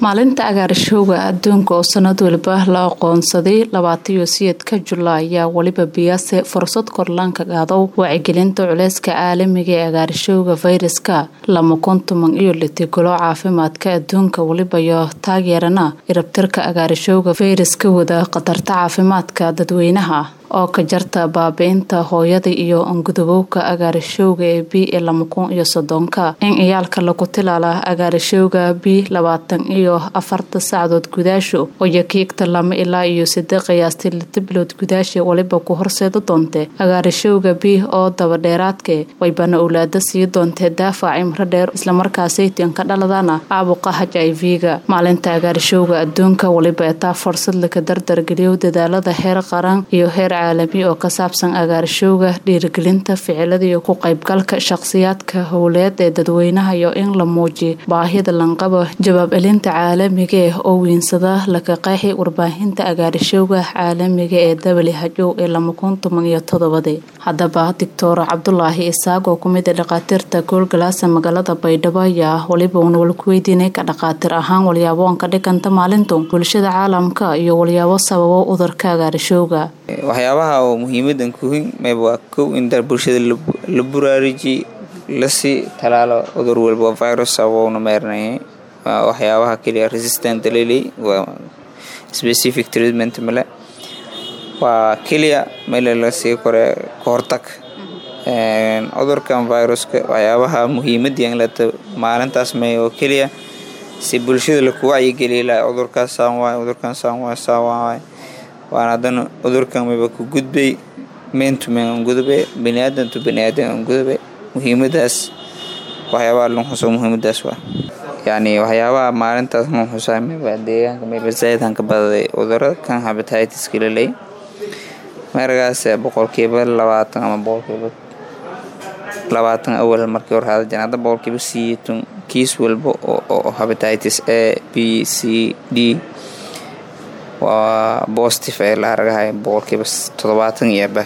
maalinta agaarishowga adduunka oo sanad waliba la aqoonsaday labaataiyo siyeedka julaay ayaa weliba biyaase fursad korlaanka qaadow wacyigelinta culeyska caalamiga ee agaarishowga fayraska lama kontoman iyo litigalo caafimaadka adduunka weliba iyo taageerana irabtirka agaarishowga fayraska wada khatarta caafimaadka dadweynaha oo ka jarta baabi-inta hooyada iyo angudubowka agaarishowga ee b ee lama kun iyo soddonka in ciyaalka lagu tilaala agaarishowga b labaatan iyo afarta sacdood gudaasho oo yakiigta lama ilaa iyo sade qiyaastii lita bilood gudaasha weliba ku horseeda doonte agaarishowga b oo dabadheeraadke waybana owlaada sii doontee daafac imro dheer islamarkaasaytin ka dhaladana caabuqa h i v-ga maalinta agaarishowga adduunka weliba etaa fursad laka dardargeliyo dadaalada heer qaran iyo heer caalami oo ka saabsan agaarishowga dhiirigelinta ficilada iyo ku qaybgalka shaqsiyaadka howleed ee dadweynaha iyo in la muujiyo baahida lanqabo jawaab celinta caalamiga eh oo wiinsada laka qeexi warbaahinta agaarishowga caalamiga ee who ee lama kun toban iyo todobadii haddaba doctor cabdulaahi isaaq oo kumid a dhakhaatiirta goolgalaasa magaalada baydhabo ayaa weliba uuna walku weydiinay ka dhakhaatiir ahaan walyaabo aan ka dhiganta maalintu bulshada caalamka iyo walyaabo sababo udurka agaarishowga waxyaabaha oo muhiimadan kuhin mayb waa kow in bulshada la buraariji lasii talaalo cudur walba virus sababouna meernayay waa waxyaabaha keliya resistant leley waa specific treatment male waa keliya male lasii kore kahortag cudurkan viruska waxyaabaha muhiimadii inlata maalintaas may oo keliya si bulshada laku wacyigeliya laha cudurkaas saan waay cudurkan saan waay saan waay waan haddana cudurkan mayba ku gudbay meentumen an gudube baniaadan tu baniaadan an gudube muhiimadaas waxyaabaha lon xuso muhiimadaas waa yacni waxyaabaha maalintaas lon xusaa mayba deegaanka mayba zaaidhan ka badaday cudurada kan habatitis laley meeragaas boqolkiiba labaatan ama boqolkiiba labaatan awal markii hore hada jira hadda boqolkiiba siyeetan kiis walba oo habatitis a b c d waa bositive ee la argahay boqolkiiba toddobaatan iyo baf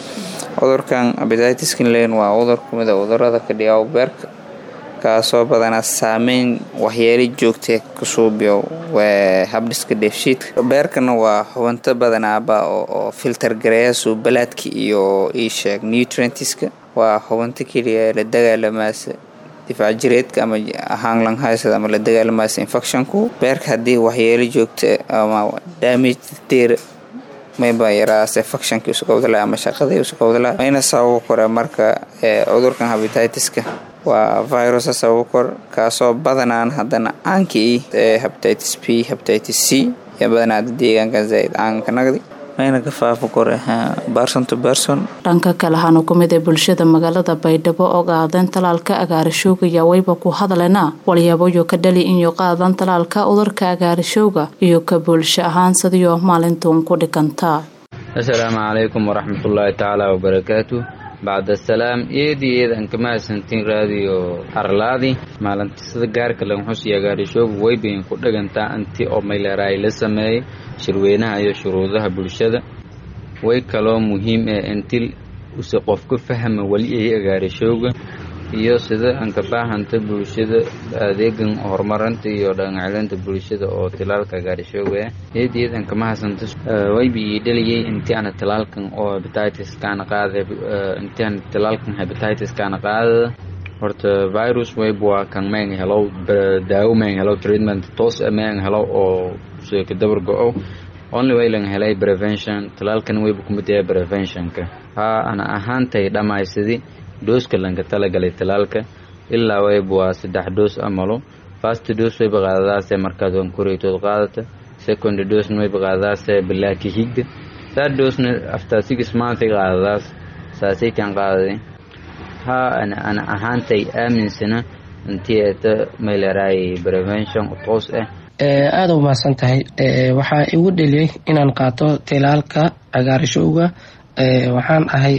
cudurkan abititis kinlen waa cudur kumid a cudurada ka dhigaa beerka kaasoo badanaa saameyn waxyeelo joogtee ka suubiyo habdhiska dheefshiidka beerkana waa xubinto badanaaba oo filter gareeya suubalaadka iyo iisheeg nutrientiska waa xubinto keliya la dagaalamaasa difaac jireedka ama haanglanhaysad ama la dagaalamaasa infectionku beerka haddii waxyeelo joogta ama damage deer mayba yaraase factionkii usukowdala ama shaqadii usukowdala mayna sababo kore marka cudurkan habititiska waa virusa sababo kor kaasoo badanaan haddana caankii ee habititis b habititis c iyo badanaada deegaanka zaaid caanka nagdi mayna ka faafo kore berson to berson dhanka kale hanu kumid ee bulshada magaalada baydhabo oo qaadeen talaalka agaarishowga ayaa wayba ku hadlena walyaaboyo ka dhali inyo qaadan talaalka udurka agaarishowga iyo ka bulsho ahaan sidiyo maalintuun ku dhigantaa assalaamu calaykum waraxmatullaahi tacaala wabarakaatu bacda salaam eedii eed aan ka mahadsantiin raadiyo arlaadi maalinta sida gaarka lanxusiyo agaarishooga waybayn ku dhagantaa anti oo mayleeraay la sameeyay shirweynaha iyo shuruudaha bulshada way kaloo muhiim ee inti use qofka fahma weli ay agaarishooga iyo sida aan ka baahanta bulshada adeegan horumarinta iyo dhaqancelinta bulshada oo tilaalka agaarishooga ah eedeed aan kama hadsanta wayba ii dhaliyay intii ana tilaalkan oo hepatitis kaana qaada intii aan tilaalkan hepatitis kaana qaadada horta virus wayb waa kan mayn helow daawo mayn helow treatment toos mayn helow oo ka dabar go-o only way lang helay prevention talaalkan wayba kumid yahay preventionka haa ana ahaantay dhammaysadi dooska lanka talagalay talaalka ilaa wayba waa saddex doos amalo first doos wayba qaadadaase markaad aan koreytood qaadata second dosna wayba qaadadaase bilaaki higda third dosna after six month qaadadaas saasay kan qaadaday haa ana ana ahaantay aaminsana intii eeta mayleraay prevention toos ah aada u mahadsan tahay waxaa igu dheliyey inaan qaato tilaalka agaarishowga waxaan ahay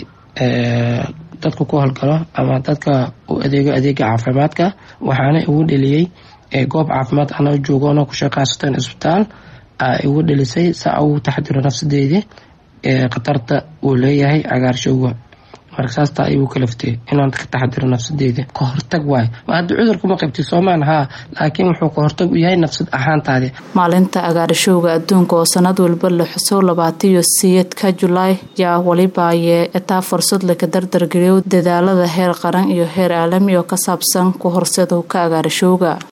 dadka ku howlgalo ama dadka u adeego adeega caafimaadka waxaana igu dheliyey goob caafimaad ana joogoona ku shaqaysatan isbitaal igu dhelisay saa ugu taxdiro nafsadeydii khatarta uu leeyahay agaarishowga marka saastaa igu kalaftay inaan ka taxadiro nafsadeeda ka hortag waayo hadda cudurkuma qabti soomaan haa laakiin wuxuu ka hortag u yahay nafsad ahaantaadi maalinta agaarishowga adduunka oo sanad walba la xuso labaataiyo siyeedka julaay yaa weliba ayee etaa fursad laga dardargeliyo dadaalada heer qaran iyo heer caalami oo ka saabsan ku horseedowka agaarishowga